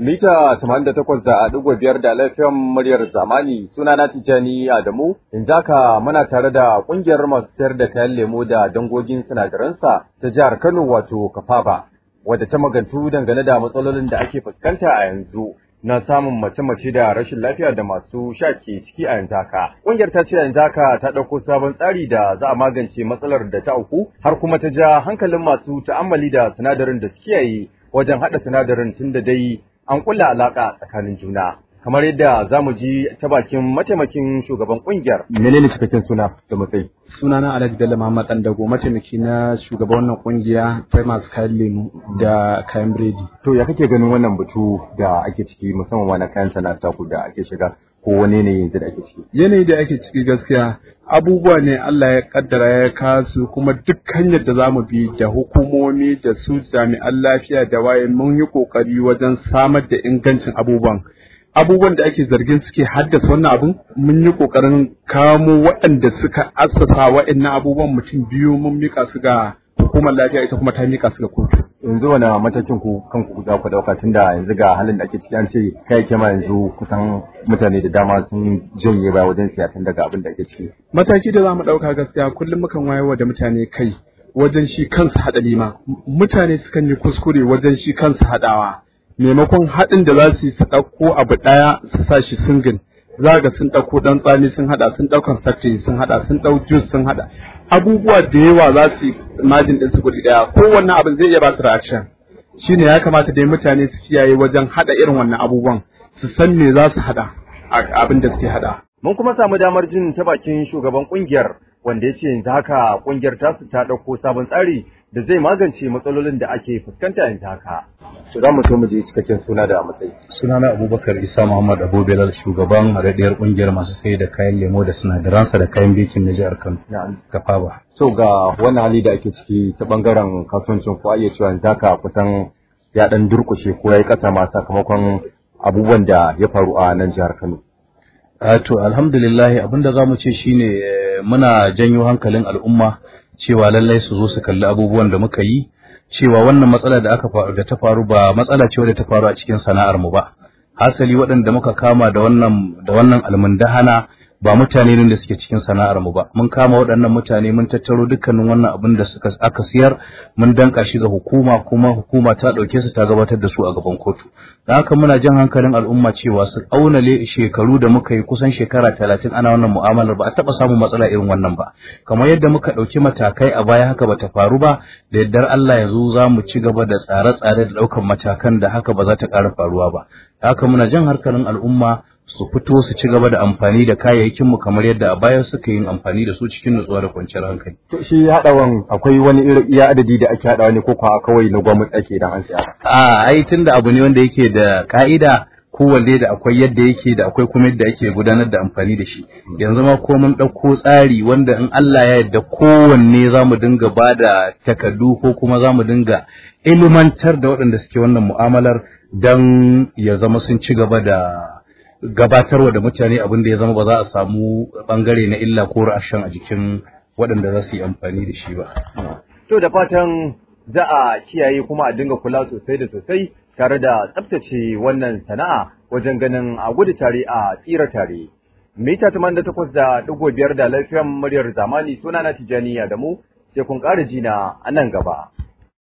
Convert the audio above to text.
mita 88.5 da lafiyan muryar zamani suna na Tijjani Adamu in zaka muna tare da kungiyar masu sayar da kayan lemo da dangogin sinadaransa ta jihar Kano wato Kafaba wadda ta magantu dangane da matsalolin da ake fuskanta a yanzu na samun mace-mace da rashin lafiya da masu sha ke ciki a yanzu haka. Ƙungiyar ta ce yanzu haka ta ɗauko sabon tsari da za a magance matsalar da ta auku har kuma ta ja hankalin masu ta'ammali da sinadarin da suke yi wajen haɗa sinadarin tun da dai an kulla alaƙa tsakanin juna. Kamar yadda za mu ji ta bakin mataimakin shugaban ƙungiyar. Menene cikakken suna da matsayi? Sunana Alhaji Bello Muhammad Dandago mataimaki na shugaban wannan kungiya ta masu kayan lemu da kayan biredi. To ya kake ganin wannan batu da ake ciki musamman wani kayan sana'a ku da ake shiga ko wani ne yanzu da ake ciki? Yanayi da ake ciki gaskiya abubuwa ne Allah ya kaddara ya kasu kuma duk hanyar da za mu bi da hukumomi da su jami'an lafiya da waye mun yi kokari wajen samar da ingancin abubuwan. abubuwan da ake zargin suke haddasa wannan abun mun yi kokarin kamo waɗanda suka assasa waɗannan abubuwan mutum biyu mun mika su ga hukumar lafiya ita kuma ta mika su ga kotu yanzu wani matakin ku kanku za ku dauka tunda yanzu ga halin da ake ciki an ce kai kema yanzu kusan mutane da dama sun janye baya wajen siya tun daga abin da ake ciki mataki da za mu ɗauka gaskiya kullum mukan wayarwa da mutane kai wajen shi kansu haɗa lima mutane sukan yi kuskure wajen shi kansu haɗawa maimakon haɗin da za su yi su ɗauko abu ɗaya su sa shi singin za ga sun ɗauko ɗan tsami sun haɗa sun ɗaukan sakti sun haɗa sun ɗau jus sun haɗa abubuwa da yawa za su yi majin ɗin su kuɗi ɗaya kowanne abin zai iya ba su reaction shine ya kamata dai mutane su kiyaye wajen haɗa irin wannan abubuwan su san me za su haɗa abin da suke haɗa. Mun kuma samu damar jin ta bakin shugaban kungiyar wanda ya ce yanzu haka kungiyar tasu ta ɗauko sabon tsari da zai magance matsalolin da ake fuskanta yanzu haka. To za mu so mu je cikakken suna da matsayi. Sunana Abubakar Isa Muhammad Abu Belal shugaban haɗaɗɗiyar ƙungiyar masu sai da kayan lemo da sinadaransa da kayan bikin na jihar Kano. Kafaba. So ga wannan hali da ake ciki ta bangaren kasuwancin ko iya cewa yanzu haka kusan ya ɗan durƙushe ko ya yi ƙasa ma sakamakon abubuwan da ya faru a nan jihar Kano. to alhamdulillah abinda za mu ce shine muna janyo hankalin al'umma cewa lallai su zo su kalli abubuwan da muka yi cewa wannan matsala da aka faru da ta faru ba matsala ce wadda ta faru a cikin sana'ar mu ba hasali waɗanda muka kama da wannan da wannan almundahana ba mutane ne da suke cikin sana'ar mu ba mun kama waɗannan mutane mun tattaro dukkanin wannan abin da suka aka siyar mun danka shi ga hukuma kuma hukuma ta ɗauke su ta gabatar da su a gaban kotu da haka muna jan hankalin al'umma cewa su auna shekaru da muka yi kusan shekara talatin ana wannan mu'amalar ba a taɓa samun matsala irin wannan ba kamar yadda muka ɗauki matakai a baya haka bata faru ba da yardar Allah yanzu za mu ci gaba da tsare-tsare da ɗaukar matakan da haka ba za ta ƙara faruwa ba da haka muna jan hankalin al'umma su fito su ci gaba da amfani da kayayyakin mu kamar yadda a baya suka yin amfani da su cikin nutsuwa da kwanciyar hankali. To shi haɗawan akwai wani irin iya adadi da ake haɗawa ne ko kuwa kawai na gwamnati ake idan an siya? A ai tunda abu ne wanda yake da ka'ida kowanne da akwai yadda yake da akwai kuma yadda ake gudanar da amfani da shi yanzu ma ko mun ɗauko tsari wanda in Allah ya yarda kowanne za mu dinga ba da takardu ko kuma za mu dinga ilimantar da waɗanda suke wannan mu'amalar don ya zama sun ci gaba da gabatarwa da mutane abin da ya zama ba za a samu bangare na illa ko rashin a jikin waɗanda za su yi amfani da shi ba. To da fatan za a kiyaye kuma a dinga kula sosai da sosai tare da tsaftace wannan sana'a wajen ganin a gudu tare a tsira tare. Mita taman da takwas da ɗigo biyar da lafiyan muryar zamani suna na Tijjani da mu sai kun ƙara jina a nan gaba.